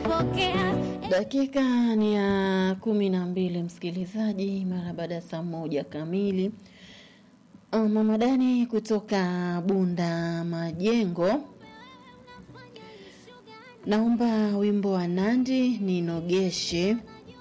nimepokea Dakika ni ya kumi na mbili msikilizaji, mara baada ya saa moja kamili. Uh, Mama Dani kutoka Bunda Majengo, naomba wimbo wa Nandi ninogeshe.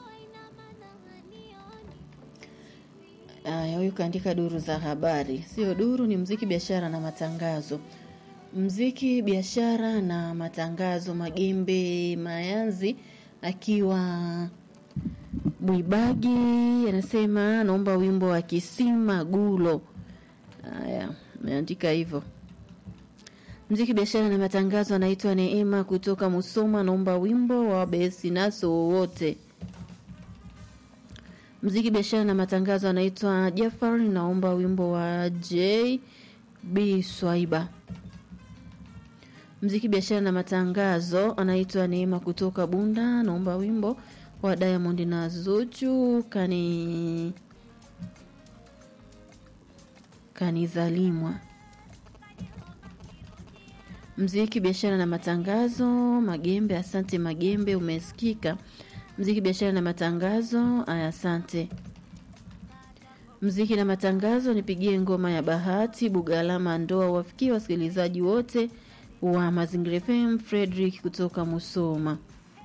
Aya, huyu kaandika duru za habari, sio duru, ni mziki, biashara na matangazo. Mziki, biashara na matangazo. Magembe Mayanzi akiwa Mwibagi anasema naomba wimbo wa Kisima Gulo. Haya, ameandika hivyo. Mziki, biashara na matangazo, anaitwa Neema kutoka Musoma, naomba wimbo wa Besi Naso wowote. Mziki, biashara na matangazo, anaitwa Jafar, naomba wimbo wa J B Swaiba. Mziki, biashara na matangazo, anaitwa Neema kutoka Bunda, naomba wimbo wa Diamond na Zuchu kani kanizalimwa. Mziki, biashara na matangazo, Magembe, asante Magembe, umesikika. Mziki, biashara na matangazo, aya, asante. Mziki na matangazo, nipigie ngoma ya Bahati Bugalama, ndoa wafikie wasikilizaji wote wa Mazingira FM. Frederick kutoka Musoma.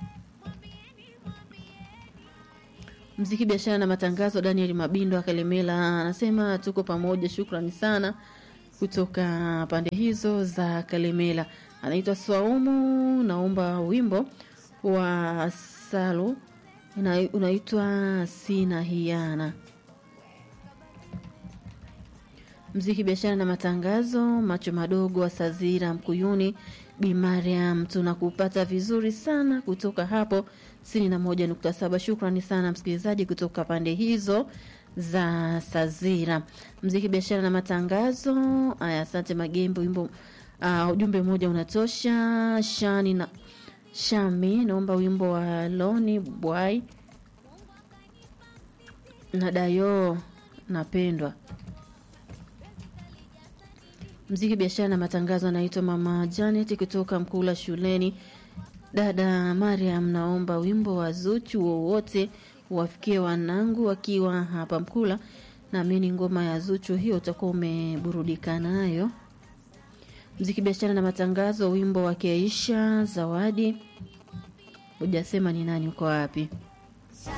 Mziki, biashara na matangazo, Daniel Mabindo akalemela anasema tuko pamoja, shukrani sana kutoka pande hizo za Kalemela. Anaitwa Swaumu, naomba wimbo wa Salu una- unaitwa Sina Hiana. Mziki, biashara na matangazo, macho madogo wa Sazira Mkuyuni, Bi Mariam, tunakupata vizuri sana kutoka hapo sitini na moja nukta saba. Shukrani sana msikilizaji kutoka pande hizo za Sazira. Mziki, biashara na matangazo, aya, asante Magembe, wimbo uh, ujumbe mmoja unatosha. Shani na Shami, naomba wimbo wa Loni Bwai na Dayo napendwa. Mziki, biashara na matangazo, anaitwa Mama Janet kutoka Mkula shuleni. Dada Mariam, naomba wimbo wa Zuchu wowote wafikie wanangu wakiwa hapa Mkula. Naamini ngoma ya Zuchu hiyo utakuwa umeburudika nayo. Mziki, biashara na matangazo, wimbo wa Keisha Zawadi. Hujasema ni nani, uko wapi?